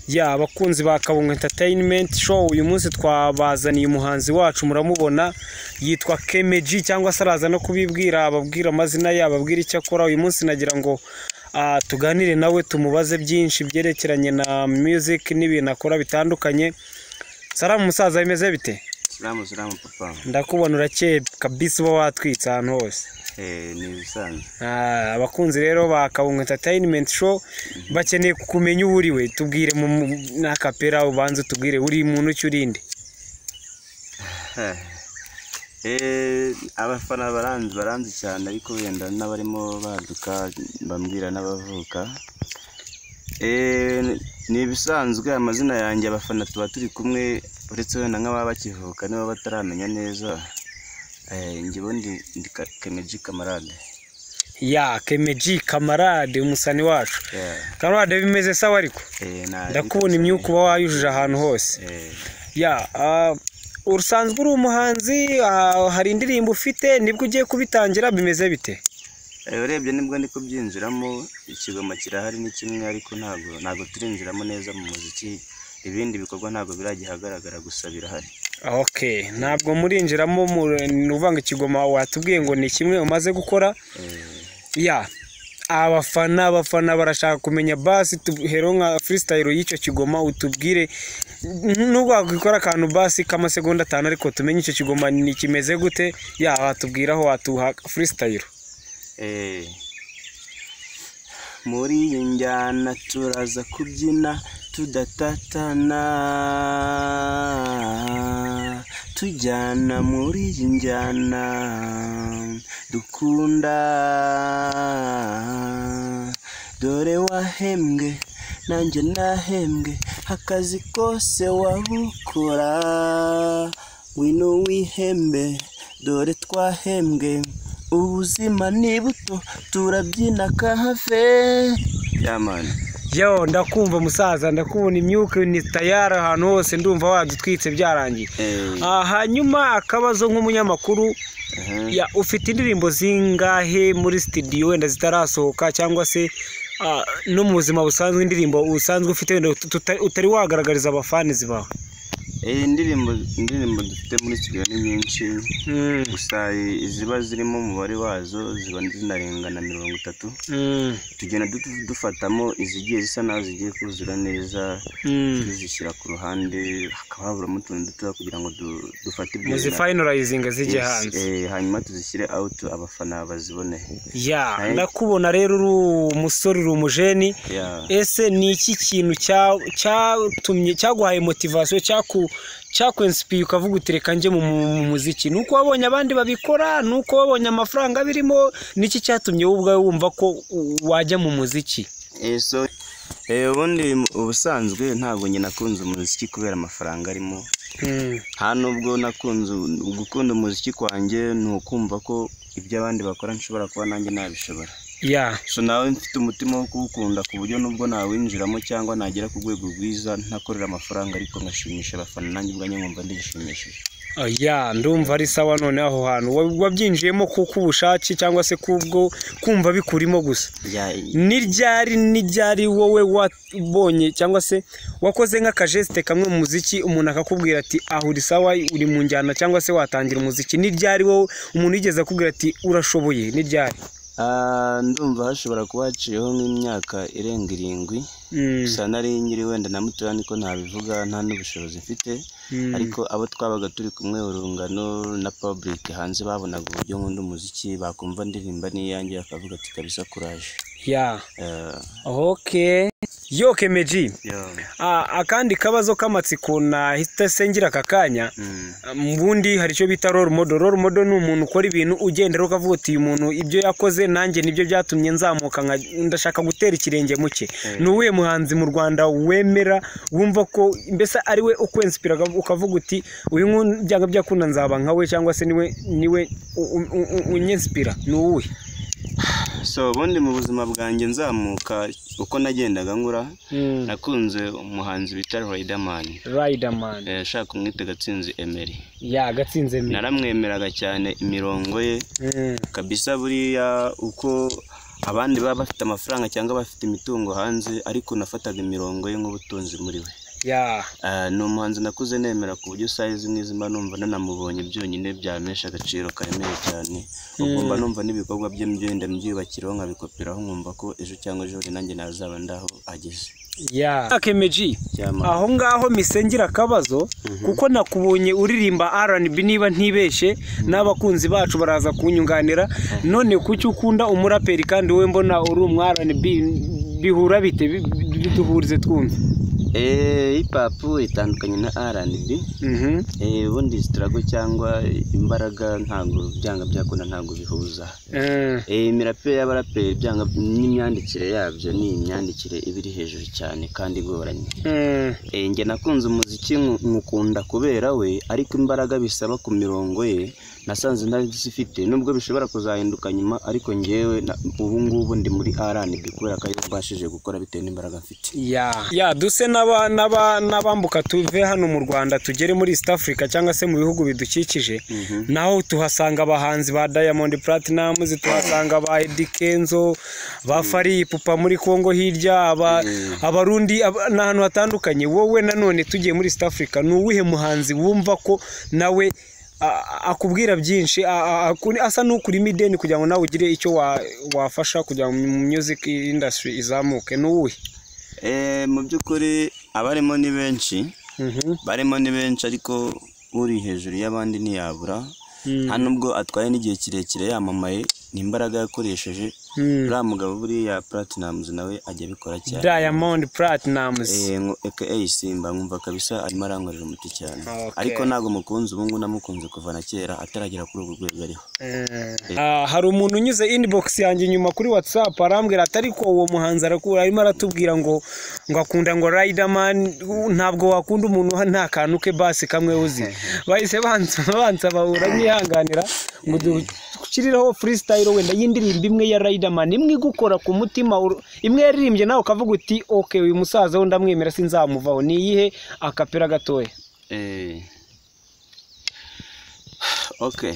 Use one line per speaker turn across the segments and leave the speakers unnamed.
ya abakunzi ba kabungo entertainment show uyu munsi twabazaniye umuhanzi wacu muramubona yitwa kemeji cyangwa se araza no kubibwira ababwira amazina ye ababwira icyo akora uyu munsi nagira ngo ah, tuganire nawe tumubaze byinshi byerekeranye na music n'ibintu akora bitandukanye salamu musaza bimeze bite
Salamu salamu papa
ndakubona urakeye kabisa uba watwitse ahantu hose
eh ni ibisanzwe
Ah, abakunzi rero ba kabungo entertainment show bakeneye kumenya uwo uri we tubwire mu mu- n'akapera ubanza tubwire uri muntu ki urinde
eh abafana baranzi baranzi cyane ariko wenda n'abarimo baduka bambwira n'abavuka eh ni ibisanzwe amazina yanjye abafana tuba turi kumwe uretse wenda nk'ababa bakivuka niba bataramenya neza eh njye ubundi ndi Ka- kemeji kamarade
ya kemeji kamarade umusani wacu
yeah.
kamarade bimeze sawa ariko
eh na
ndakubona imyuka uba wayujuje ahantu hose
eh
ya ah, usanzwe uri umuhanzi ah, hari indirimbo ufite nibwo ugiye kubitangira bimeze bite
Eh, urebye nibwo ndi kubyinjiramo ikigoma kirahari ni kimwe ariko ntabwo ntabwo turinjiramo neza mu muziki ibindi bikorwa ntabwo biragihagaragara gusa birahari
ok ntabwo murinjiramo mu- ni uvanga ikigoma watubwiye ngo ni kimwe umaze gukora
Eh,
ya abafana abafana barashaka kumenya basi tuhero nka freestyle y'icyo kigoma utubwire nubwo wakora akantu basi k'amasegonda atanu ariko tumenye icyo kigoma ni kimeze gute ya watubwiraho watuha freestyle
eh. muri iyi njyana turaza kubyina tudatatana tujyana muri iyi njyana dukunda dore wahembwe nanjye nahembwe akazi kose wabukora wino wihembe dore twahembwe ubuzima ni buto turabyina kahave yamani
yo ndakumva musaza ndakubona imyuka ni tayari ahantu hose ndumva wadutwitse byarangiye Ah, hanyuma akabazo nk'umunyamakuru ya ufite indirimbo zingahe muri sitidiyo wenda zitarasohoka cyangwa se ah, no mu buzima busanzwe indirimbo usanzwe ufite wenda tuta- utari wagaragariza abafanizi bawe
Eh, indirimbo indirimbo dufite muri studio ni nyinshi gusa eh, iziba zirimo umubare wazo ziba zinarengana mirongo itatu tugenda du- dufatamo izigiye zisa naho zigiye kuzura neza tuzishyira ku ruhande hakaba haburamo utuntu dutoya kugira ngo du- dufate ibyo
muzifayinarayizinga zijye
Yes,
hanze
eh, hanyuma tuzishyire out abafana bazibone
ya
Hey.
ndakubona rero uri umusore uri umujeni
Yeah.
ese ni iki kintu cya- cyatumye cyaguhaye motivasiyo cyaku cyakwensipiye ukavuga uti reka njye mu mu- mu muziki ni uko wabonye abandi babikora ni uko wabonye amafaranga birimo niki cyatumye wowe ubwawe wumva ko u- wajya mu muziki
Eh, so eh, ubundi mu- ubusanzwe ntabwo njye nakunze umuziki kubera amafaranga arimo nta nubwo nakunze gukunda umuziki kwanjye ni ukumva ko ibyo abandi bakora nshobora kuba nanjye nabishobora
ya
so nawe mfite umutima wo kuwukunda ku buryo nubwo nawinjiramo cyangwa nagera ku rwego rwiza ntakorera amafaranga ariko nkashimisha abafana nanjye ubwanjye nkumva ndishimishije
ya ndumva ari sawa none aho hantu wa- wabyinjiyemo kubushake cyangwa se kubwo kumva bikurimo gusa
Ya-
ni ryari ni ryari wowe wabonye cyangwa se wakoze nk'akajesite kamwe mu muziki umuntu akakubwira ati aha uri sawa uri mu njyana cyangwa se watangira umuziki ni ryari wowe umuntu yigeze akubwira ati urashoboye ni ryari
Ah, ndumva hashobora kuba haciyeho nk'imyaka irenga irindwi
Mm,
gusa nari nyiri wenda na mutoya niko nabivuga nta n'ubushobozi mfite
mm,
ariko abo twabaga turi kumwe urungano na public hanze babonaga uburyo nkunda umuziki bakumva ndirimba n'iyanjye bakavuga ati kabisa kuraje
ya ok yo kemeji Ah, akandi kabazo k'amatsiko nahita sengira aka kanya mu bundi hari icyo bita role model role model ni umuntu ukora ibintu ugendera ukavuga uti uyu muntu ibyo yakoze nanjye nibyo byatumye nzamuka nka- ndashaka gutera ikirenge mu cye ni uwuhe muhanzi mu rwanda wemera wumva ko mbese ari we ukwensipira ukavuga uti uyu nguyu byanga byakunda nzaba nka we cyangwa se niwe niwe u- u- u- u- unyensipira ni uwuhe
so ubundi mu buzima bwanjye nzamuka uko nagendaga nkura nakunze umuhanzi bita Riderman
riderman
Eh, nshaka kumwita gatsinzi emeri
ya gatsinze mi
naramwemeraga cyane imirongo ye kabisa buriya uko abandi baba bafite amafaranga cyangwa bafite imitungo hanze ariko nafataga imirongo ye nk'ubutunzi muri we
ya
Ah, ni umuhanzi nakuze nemera ku buryo sayizi n'izi mba numva nanamubonye byonyine byamesha agaciro karemeye cyane ubwo mba numva n'ibikorwa bye byenda mbyiyubakiraho nkabikoperaho nkumva ko ejo cyangwa ejo bundi nanjye nazaba ndaho ageze
ya kemeji
Cyamamare.
aho ngaho misengera akabazo kuko nakubonye uririmba R&B niba ntibeshe n'abakunzi bacu baraza kunyunganira none kuki ukunda umuraperi kandi wowe mbona uri umu R&B bihura bite Bi- bi- biduhurize twumve
Eh, hip hop itandukanye na R&B
Mhm.
eh, ubundi sitarago cyangwa imbaraga ntabwo byanga byakunda ntabwo bihuza
Eh,
Eh, imirapire y'abaraperi byanga n'imyandikire yabyo ni imyandikire iba iri hejuru cyane kandi igoranye
eh,
Eh, njye nakunze umuziki nku- nkukunda kubera we ariko imbaraga bisaba ku mirongo ye nasanze ntazifite nubwo bishobora kuzahinduka nyuma ariko njyewe na- ubu ngubu ndi muri R&B kubera ko ariyo mbashije gukora bitewe n'imbaraga mfite
ya ya duse n'aba- n'aba- n'abambuka tuve hano mu rwanda tugere muri east africa cyangwa se mu bihugu bidukikije naho tuhasanga abahanzi ba diamond platnumz tuhasanga ba Eddy kenzo ba fari ipupa muri congo hirya aba- abarundi aba- ni ahantu hatandukanye wowe nanone tugiye muri east africa ni uwuhe muhanzi wumva ko nawe a- a- akubwira byinshi a- a- akuri- asa n'ukurimo ideni kugira ngo nawe ugire icyo wa- wafasha kugira ngo music industry izamuke ni uwuhe
Eh, mu by'ukuri abarimo ni benshi barimo ni benshi ariko uri hejuru y'abandi ntiyabura nta nubwo atwaye n'igihe kirekire yamamaye ni imbaraga yakoresheje uriya mugabo buriya platinamuzi nawe ajya abikora cyane
Diamond Platnumz
Eh, nko- aka Simba nkumva kabisa arimo arankorera umuti cyane
Okay.
ariko ntabwo mukunze ubu ngubu namukunze kuva na kera ataragera kuri ubu rwego ariho
Ah, hari umuntu unyuze inbox yanjye inyuma kuri WhatsApp arambwira ati ariko uwo muhanzi arakura arimo aratubwira ngo ngo akunda ngo Riderman u- ntabwo wakunda umuntu ha- nta kantu ke basi kamwe uzi bahise bansa bansa bahura nyihanganira ngo dukirireho freestyle wenda y'indirimbo imwe ya Riderman imwe igukora ku mutima ur- imwe yaririmbye nawe ukavuga uti okay uyu musaza we ndamwemera sinzamuvaho ni iyihe akapera gatoya
Eh. Okay.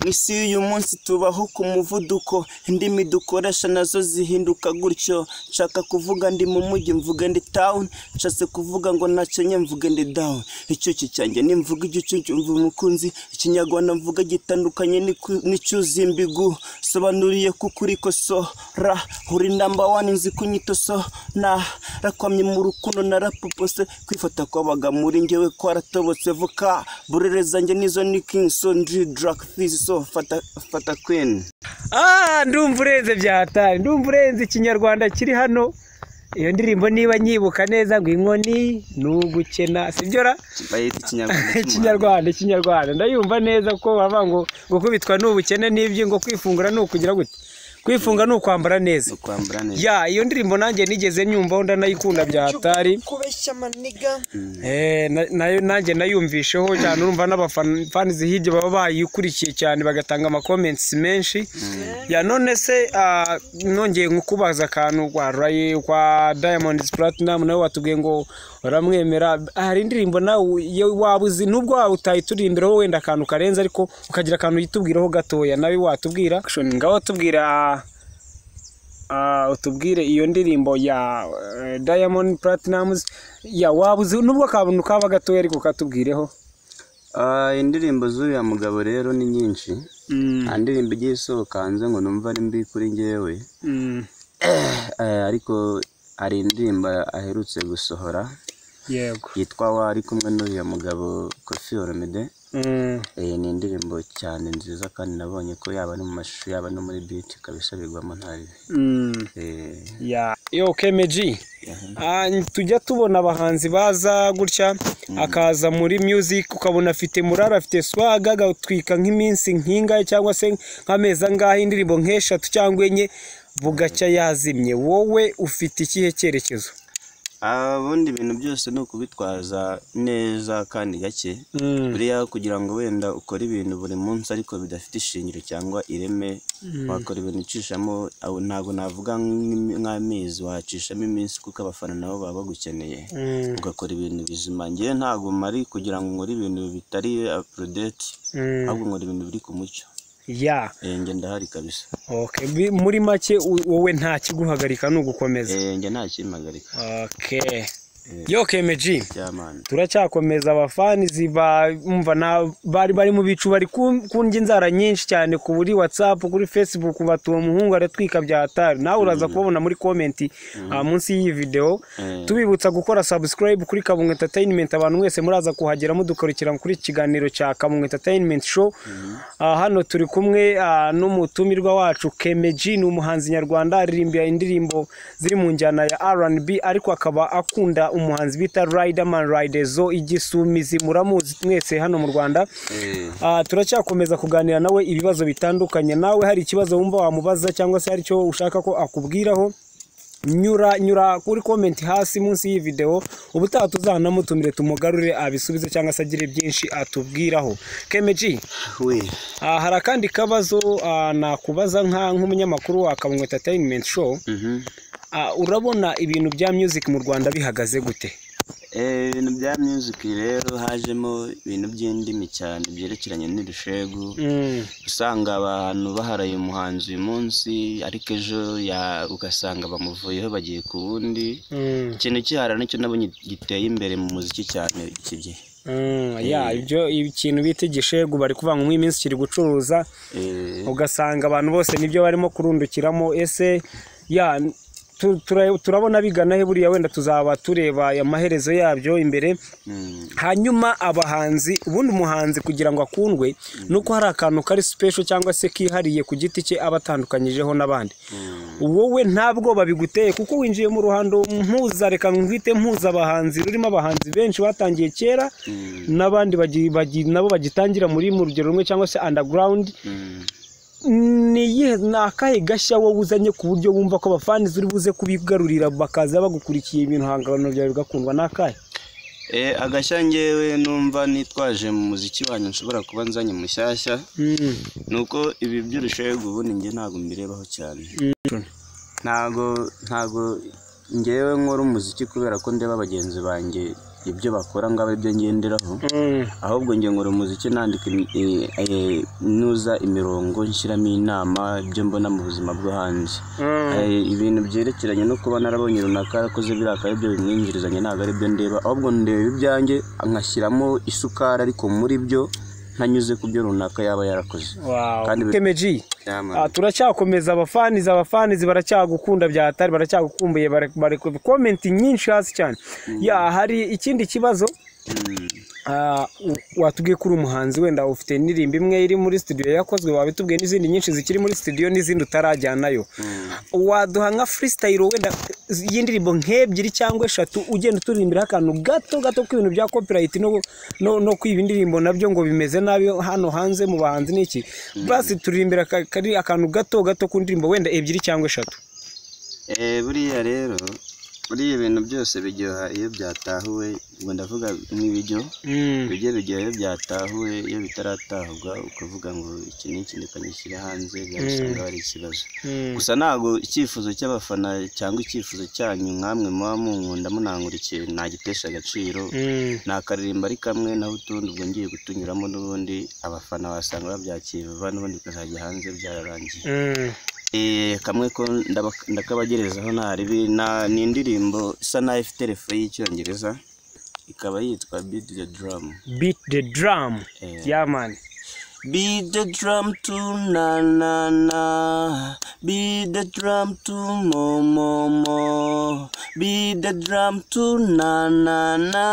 Mu isi y'uyu munsi tubaho ku muvuduko indimi dukoresha nazo zihinduka gutyo nshaka kuvuga ndi mu mujyi mvuge ndi town nshatse kuvuga ngo ntacyo nye mvuge ndi down icyuki cyanjye nimvuga igicucu mvuga umukunzi ikinyarwanda mvuga gitandukanye n'iku- n'icyuzi imbigu sobanuriye ko ukuri kosora uri namba wani nzi kunyito so na rakwamye mu rukundo narapupose kwifata kwabaga muri njyewe kwaratobotse voka burere zanjye nizo ni king so ndi drug fizi so fata fata queen
Ah, ndumva urenze byatari ndumva urenze ikinyarwanda kiri hano iyo ndirimbo niba nyibuka neza ngo inkoni ni ugukena sibyo ra
bayita ikinyarwanda cy'umuhanga.
ikinyarwanda ikinyarwanda ndayumva neza ko bavuga ngo gukubitwa ni ubukene n'ibyo ngo kwifungura ni ukugira gute kwifunga ni ukwambara neza
ukwambara neza
ya iyo ndirimbo nanjye nigeze nyumvaho ndanayikunda byatari Eh, na- nayo nanjye nayumvisheho cyane urumva n'abafanizi hirya baba bayikurikiye cyane bagatanga amakomentsi menshi ya none se ah, nongeye nkukubaza akantu kwa rayi kwa diamond platinum nawe watubwiye ngo uramwemera hari indirimbo nawe iyo waba uzi nubwo waba utayituririmbireho wenda akantu karenze ariko ukagira akantu yitubwiraho gatoya nawe watubwira ngaho tubwira Ah, utubwire iyo ndirimbo ya eh, Diamond Platnumz ya wabuze nubwo akantu kaba gatoya ariko katubwireho
Ah, indirimbo z'uriya mugabo rero ni nyinshi nta ndirimbo igiye isohoka hanze ngo numva ari mbi kuri njyewe
Mm,
Eh, ariko hari indirimbo aherutse gusohora
yego
yitwa wa ari kumwe n'uriya mugabo kofi olomide
Mm,
ni indirimbo cyane nziza kandi nabonye ko yaba no mu mashusho yaba no muri biti kabisa bigwamo nta bibi
mm,
Eh,
ya yo KMG Ah, tujya tubona abahanzi baza gutya akaza muri music ukabona afite murari afite swaga agatwika nk'iminsi nk'ingahe cyangwa se nk'amezi angahe indirimbo nk'eshatu cyangwa enye bugacya yazimye wowe ufite ikihe cyerekezo
Ah, ubundi ibintu byose ni ukubitwaza neza kandi gake buriya kugira ngo wenda ukore ibintu buri munsi ariko bidafite ishingiro cyangwa ireme wakora ibintu ucishamo aho ntabwo navuga nk'imi- nk'amezi wacishamo iminsi kuko abafana nabo baba bagukeneye ugakora ibintu bizima ngewe ntabwo mari kugira ngo nkore ibintu bitari apurudeti
Mm.
ahubwo nkora ibintu biri ku mucyo
ya
njye ndahari kabisa
Okay, bi- muri make u- wowe nta kiguhagarika ni ugukomeza
Eh, njye nta kimpagarika
okay yoke meji
byamana
turacyakomeza abafani ziba umva na bari bari mu bicu bari ku- kundya inzara nyinshi cyane ku buri whatsapp kuri facebook batuye umuhungu aratwika bya hatari nawe uraza kubabona muri comment ah, munsi y'iyi video
Mm.
tubibutsa gukora subscribe kuri kabungu entertainment abantu mwese muraza kuhagera mudukurikira kuri iki kiganiro cya kabungu entertainment show Ah, hano turi kumwe ah, n'umutumirwa wacu Kemeji ni umuhanzi nyarwanda aririmba indirimbo ziri mu njyana ya R&B ariko akaba akunda umuhanzi bita Riderman Ridezo igisumizi muramuzi mwese hano mu Rwanda
Eh,
Ah, turacyakomeza kuganira nawe ibibazo bitandukanye nawe hari ikibazo wumva wamubaza cyangwa se hari icyo ushaka ko akubwiraho nyura nyura kuri komenti hasi munsi y'iyi videwo ubutaha tuzanamutumire tumugarure abisubize cyangwa se agire byinshi atubwiraho kemeji
we
Ah, hari akandi kabazo ah, nakubaza nka nk'umunyamakuru wa Kabungwe Entertainment Show
Mhm.
Ah, urabona ibintu bya music mu Rwanda bihagaze gute
Eh, ibintu bya music rero hajemo ibintu by'indimi cyane byerekeranye n'urushegu
mm.
usanga abantu baharaye umuhanzi uyu munsi ariko ejo ya- ugasanga bamuvuyeho bagiye ku wundi
Mm.
ikintu cyihara nicyo nabonye giteye imbere mu muziki cyane iki gihe
Mm. ya ibyo ikintu bita igishegu bari kuvangamo iminsi kiri gucuruza
Eh,
ugasanga abantu bose nibyo barimo kurundukiramo ese ya tu- tura- turabona bigana he buriya wenda tuzaba tureba amaherezo yabyo imbere
mm,
hanyuma abahanzi ubundi umuhanzi kugira ngo akundwe ni uko hari akantu kari special cyangwa se kihariye ku giti cye aba atandukanyijeho n'abandi wowe ntabwo babiguteye kuko winjiye mu ruhando mpuza reka ngwite mpuza abahanzi rurimo abahanzi benshi batangiye kera
mm,
n'abandi bagi- bagi- nabo bagitangira muri mu rugero rumwe cyangwa se underground
mm.
ni iyihe- ni akahe gashya wowe uzanye ku buryo wumva ko abafani uri buze kubigarurira bakaza bagukurikiye ibihangano byawe bigakundwa ni akahe
Eh, agashya ngewe numva nitwaje mu muziki wanyu nshobora kuba nzanye mushyashya
Mm.
ni uko ibi by'urushegu ubundi njye ntabwo mbirebaho cyane
Mm.
ntabwo ntabwo ngewe nkora umuziki kubera ko ndeba bagenzi banjye ibyo bakora ngo abe ibyo ngenderaho
Mm.
ahubwo njye nkora umuziki nandika imi- i- i- nuza imirongo nshyiramo inama ibyo mbona mu buzima bwo hanze
Mm.
Eh, ibintu byerekeranye no kuba narabonye runaka yarakoze biriya akaba aribyo bimwinjirizanya ntabwo aribyo ndeba ahubwo ndeba ibyanjye nkashyiramo isukari ariko muri byo ntanyuze ku byo runaka yaba yarakoze Kandi bi-
kemeji
Yaman.
turacyakomeza abafanizi abafanizi baracyagukunda bya hatari baracyagukumbuye bari- bari ku komenti nyinshi hasi cyane ya hari ikindi kibazo
Mm.
ah, u- watubwiye ko uri umuhanzi wenda ufite indirimbo imwe iri muri studio yakozwe waba itubwiye n'izindi nyinshi zikiri muri studio n'izindi utarajyanayo waduha nka freestyle wenda y'indirimbo nk'ebyiri cyangwa eshatu ugenda uturimbiraho akantu gato gato k'ibintu bya copyright no, no, no kwiba indirimbo nabyo ngo bimeze nabi hano hanze mu bahanzi n'iki basi turirimbira aka- kari akantu gato gato ku ndirimbo wenda ebyiri cyangwa eshatu
Eh, buriya rero buriya ibintu byose biryoha iyo byatahuwe ubwo ndavuga nk'ibiryo bijye biryoha iyo byatahuwe iyo bitaratahurwa ukavuga ngo iki ni iki reka ngishyire hanze byasanga hari ikibazo gusa ntabwo icyifuzo cy'abafana cyangwa icyifuzo cyanyu nk'amwe muba munkunda munangurikiye nagitesha agaciro nakaririmba ari kamwe naho utundi ubwo ngiye gutunyuramo n'ubundi abafana wasanga babyakira vuba n'ubundi bikazajya hanze byararangiye Eh, kamwe ko ndaba- ndakabagerezaho ntaribi na- ni indirimbo isa naho ifite refu y'icyongereza ikaba yitwa beat the drum
beat the drum yamani
beat the drum to na na na beat the drum to mo mo mo beat the drum to na na na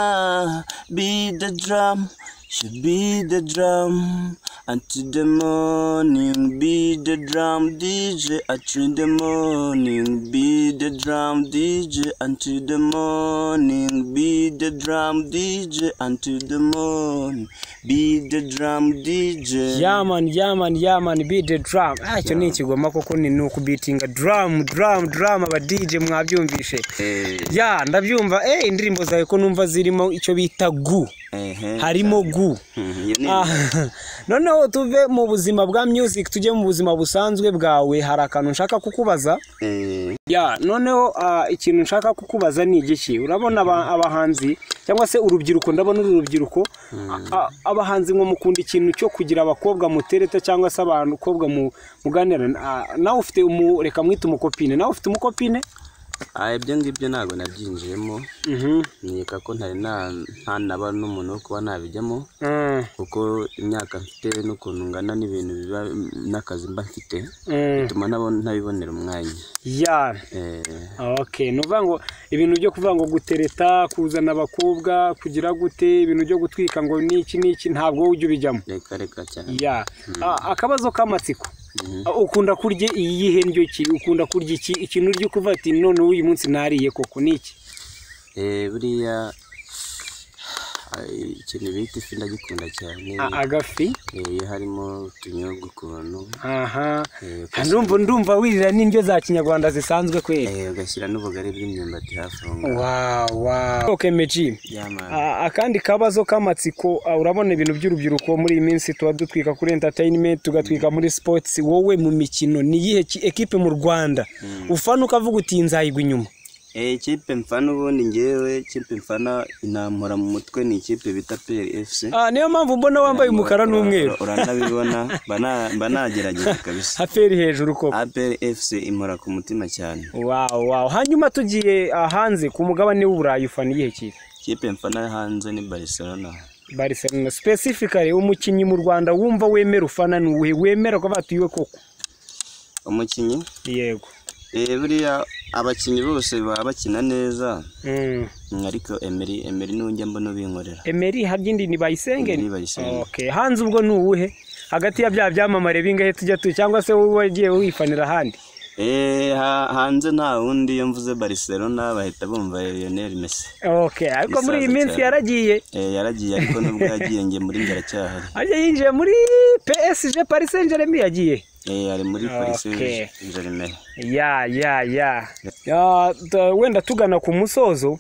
beat the drum should beat the drum until the morning beat the drum dj until the morning beat the drum dj until the morning beat the drum dj until the morning beat the drum dj
yamani yamani yamani beat the drum Ah, icyo ni ikigoma koko ni ni ukubitinga drum drum drum aba DJ mwabyumvishe
Eh,
ya ndabyumva eh indirimbo zawe ko numva zirimo icyo bita gu
ehe,
harimo gu ubu
iyo ni
Ah, noneho tuve mu buzima bwa music tujye mu buzima busanzwe bwawe hari akantu nshaka kukubaza
Eh,
ya noneho ah, ikintu nshaka kukubaza ni igiki urabona aba- abahanzi cyangwa se urubyiruko ndabona uru rubyiruko a- a- abahanzi ngo mukunda ikintu cyo kugira abakobwa mutereta cyangwa se abakobwa mu- muganira Ah, nawe ufite umu reka mwite umukopine nawe ufite umukopine
ah, ibyo ngibyo ntabwo nabyinjiyemo
Mhm.
nkeka ko ntari na- nta naba n'umuntu wo kuba nabijyamo
Mm,
kuko imyaka mfite n'ukuntu ngana n'ibintu biba n'akazi mba mfite
mm.
bituma nabo- ntabibonera umwanya
ya
Eh,
Okay, ni ukuvuga ngo ibintu byo kuvuga ngo gutereta kuzana abakobwa kugira gute ibintu byo gutwika ngo ni iki n'iki ntabwo ujya ubijyamo
reka reka cyane
ya A- akabazo k'amatsiko
Mhm.
A- ukunda kurya iyihe ndyo ki ukunda kurya iki ikintu urya ukuva ati none uyu munsi nariye koko ni iki
Eh, buriya ah, ikintu bita ifi ndagikunda cyane
A- agafi
Eh, iyo harimo utunyobwa ukuntu
aha
eh,
ndumva ndumva wirira n'indyo za kinyarwanda zisanzwe kwera
eh, ugashyira n'ubugari bw'imyumbati hafi aho ngaho
wow wow okay meji
yamara
Ah, akandi kabazo k'amatsiko ah, urabona ibintu by'urubyiruko muri iyi minsi tuba dutwika kuri entertainment tugatwika muri sports wowe mu mikino ni iyihe ki- ekipe mu rwanda ufana ukavuga uti iyi nzayigwa inyuma
Eh, ikipe mfana ubundi ngewe ikipe mfana inampora mu mutwe ni ikipe bita peri fc
Ah, niyo mpamvu mbona wambaye umukara n'umweru
uranabibona mba na- mba nagerageza kabisa
haperi hejuru koko
peri fc impora ku mutima cyane
wow wow hanyuma tugiye ah, hanze ku mugabane w'uburayi ufana iyihe kipe
ikipe mfana hanze ni barcelona
barcelona specifically umukinnyi mu rwanda wumva wemera ufana ni uwuhe wemera ko batuyiwe koko
umukinnyi
yego
eh, buriya abakinnyi bose baba bakina neza
Mm.
Mm, ariko emeri emeri niwe njya mbona ubinkorera
Emery habyindi ni bayisenge
Emery Bayisenge.
okay hanze ubwo ni uwuhe hagati ya bya byamamare bingahe tujya tu cyangwa se wowe wagiye wifanira ahandi
Eh, ha- hanze nta wundi iyo mvuze barcelona bahita bumva lionel messi
okay ariko muri iyi
Isaza
minsi
cyane.
yaragiye
Eh, yaragiye ariko nubwo yagiye nge muri njye aracyahari
ajya yinjiye muri PSG Paris Saint Germain yagiye
Eh, ari muri polisi
Okay.
jeremere
ya ya ya Ah, t- wenda tugana ku musozo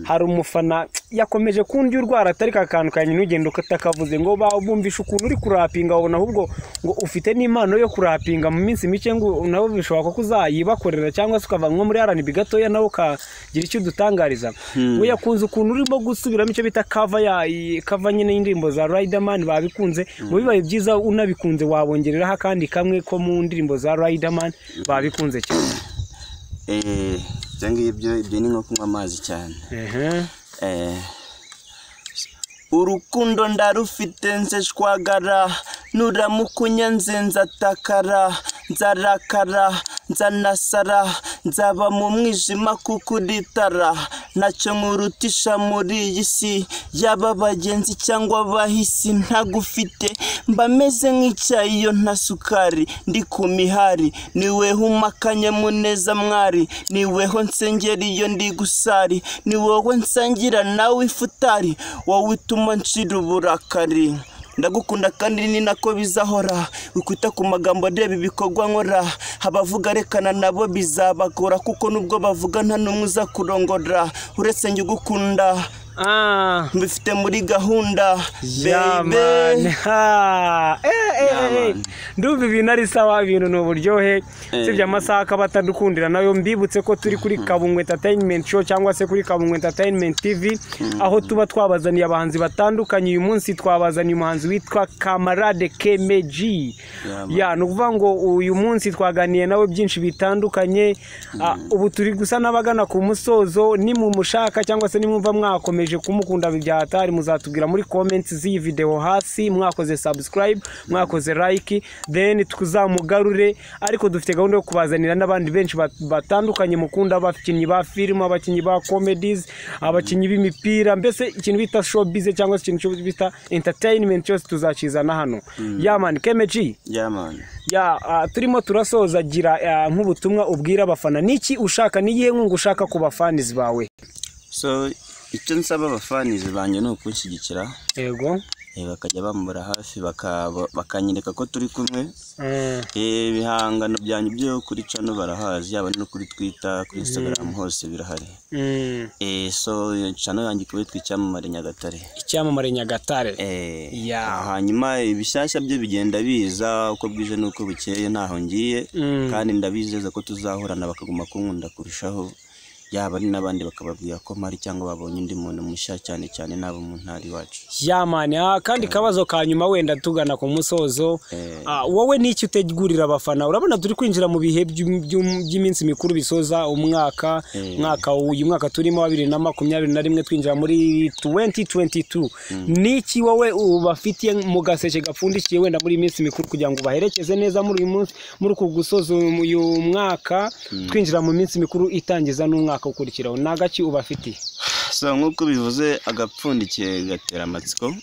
hari umufana yakomeje kundi urwara atari ka kantu ka nyina ugenda utakavuze ngo ba bumvishe ukuntu uri kurapinga wabona ahubwo ngo ufite n'impano yo kurapinga mu minsi mike ngo nabo bishoboka ko uzayibakorera cyangwa se ukava nko muri RNB gatoya nawe ukagira icyo udutangariza we yakunze ukuntu urimo gusubiramo icyo bita kava ya i- kava nyine y'indirimbo za Riderman babikunze mu bibaye byiza unabikunze wabongereraho akandi kamwe ko mu ndirimbo za Riderman babikunze cyane
ibyo ngibyo ibyo ni nko kunywa amazi cyane
Ehe.
Eh, urukundo ndarufite nze shwagara nuramukunya nze nzatakara nzarakara nzanasara nzaba mu mwijima kuko uri itara ntacyo nkurutisha muri iyi si yaba abagenzi cyangwa abahisi ntagufite mba meze nk'icyayi iyo nta sukari ndi ku mihari niweho umakanye muneza mwari niweho nsengera iyo ndi gusari ni wowe nsangira nawe ifutari wowe utuma nshira uburakari ndagukunda kandi ni nako bizahora wikwita ku magambo areba ibikorwa nkora abavuga rekana nabo bizabagora kuko nubwo bavuga nta n'umwe uza kurongora uretse njye ugukunda
Ah.
mbifite muri gahunda
Yeah, man. Ha. Eh, eh, eh, eh. ndumva ibintu ari sawa ibintu ni uburyohe usibye amasaha akaba atadukundira nayo mbibutse ko turi kuri kabungwe entertainment show cyangwa se kuri kabungwe entertainment tv aho tuba twabazaniye abahanzi batandukanye uyu munsi twabazaniye umuhanzi witwa kamarade kemeji
Yeah, man.
ya ni ukuvuga ngo uyu munsi twaganiye nawe byinshi bitandukanye Ah, ubu turi gusa n'abagana ku musozo nimumushaka cyangwa se nimwumva mwakomeje kumukunda byahatari muzatubwira muri comments z'iyi video hasi mwakoze subscribe mwakoze like then tuzamugarure ariko dufite gahunda yo kubazanira n'abandi benshi bat- batandukanye mukunda abakinnyi ba filime abakinnyi ba comedies abakinnyi b'imipira mbese ikintu bita showbiz cyangwa se ikintu cyo bita entertainment cyose tuzakizana hano yamani kemeji ya ah, turimo turasoza gira ah, nk'ubutumwa ubwira abafana niki ushaka n'iyihe nkunga ushaka ku bafanizi bawe
so icyo nsaba abafanizi banjye ni ukushyigikira
yego
eh, bakajya bambura hafi bakaba- bakanyereka ko turi kumwe
Mm.
Eh, ibihangano byanjye byo kuri cano barahazi yaba no kuri twita kuri instagram hose birahari
Mm.
Eh, so iyo cano yanjye ikaba yitwa icyamamare nyagatare
icyamamare nyagatare
Eh,
Yeah.
ah, hanyuma ibishyashya byo bigenda biza uko bwije n'uko bukeye ntaho ngiye
Mm.
kandi ndabizeza ko tuzahorana bakaguma kunkunda kurushaho yaba ari n'abandi bakababwira ko mpari cyangwa babonye undi muntu mushya cyane cyane n'abo mu ntara iwacu
yamani akandi kabazo ka nyuma wenda tugana ku musozo
Eh.
Ah, wowe n'iki utegurira abafana urabona turi kwinjira mu bihe by'um- by'um- by'iminsi mikuru bisoza umwaka
Eh.
umwaka uyu mwaka turimo wa bibiri na makumyabiri na rimwe twinjira muri 2022 n'iki wowe ubafitiye mu gaseke gapfundikiye wenda muri iyi minsi mikuru kugira ngo ubaherekeze neza muri uyu munsi muri uku gusoza uyu mwaka twinjira mu minsi mikuru itangiza n'umwaka ukurikiraho ni agaki ubafitiye
so nk'uko bivuze agapfundikiye gatera amatsiko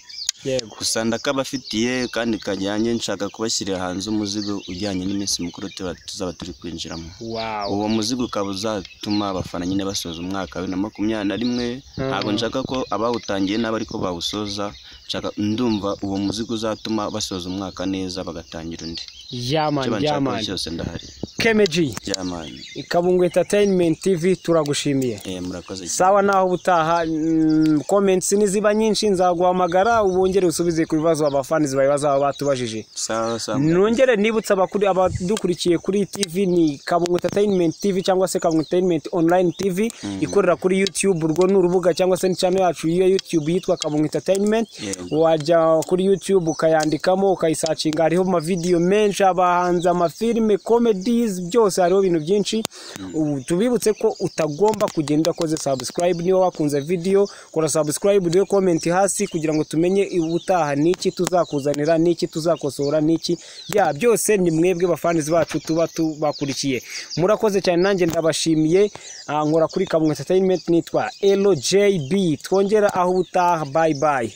yego
gusa ndakabafitiye kandi kajyanye nshaka kubashyirira hanze umuzigo ujyanye n'iminsi mukuru tuba- tuzaba turi kwinjiramo
wawu
uwo muzigo ukaba uzatuma abafana nyine basoza umwaka wa bibiri na makumyabiri na rimwe ntabwo nshaka ko abawutangiye n'abari ko bawusoza nshaka ndumva uwo muzigo uzatuma basoza umwaka neza bagatangira undi icyo
yamani
banshakaho
yamani
cyose ndahari
kemeji
byamani
kabungo entertainment tv turagushimiye
Eh, murakoze cyane
sawa naho ubutaha mm, comments niziba nyinshi nzaguhamagara ubongere usubize ku bibazo abafani zibaye bazaba batubajije
sawa sawa
nongere nibutsa abakuri- abadukurikiye kuri tv ni kabungo entertainment tv cyangwa se kabungo entertainment online tv ikorera kuri youtube urwo ni urubuga cyangwa se ni channel yacu ya youtube yitwa kabungo entertainment
Yego.
wajya kuri youtube ukayandikamo ukayisacinga hariho amavidewo menshi abahanzi amafilime comedies byose hariho ibintu byinshi Ubu tubibutse ko utagomba kugenda udakoze subscribe niba wakunze video kora subscribe uriho comment hasi kugira ngo tumenye ubutaha niki tuzakuzanira niki tuzakosora niki bya byose ni mwebwe bafanizi bacu tuba tubakurikiye murakoze cyane nanjye ndabashimiye Ah, nkora kuri kabungo entertainment nitwa LJB twongera aho ubutaha bye bye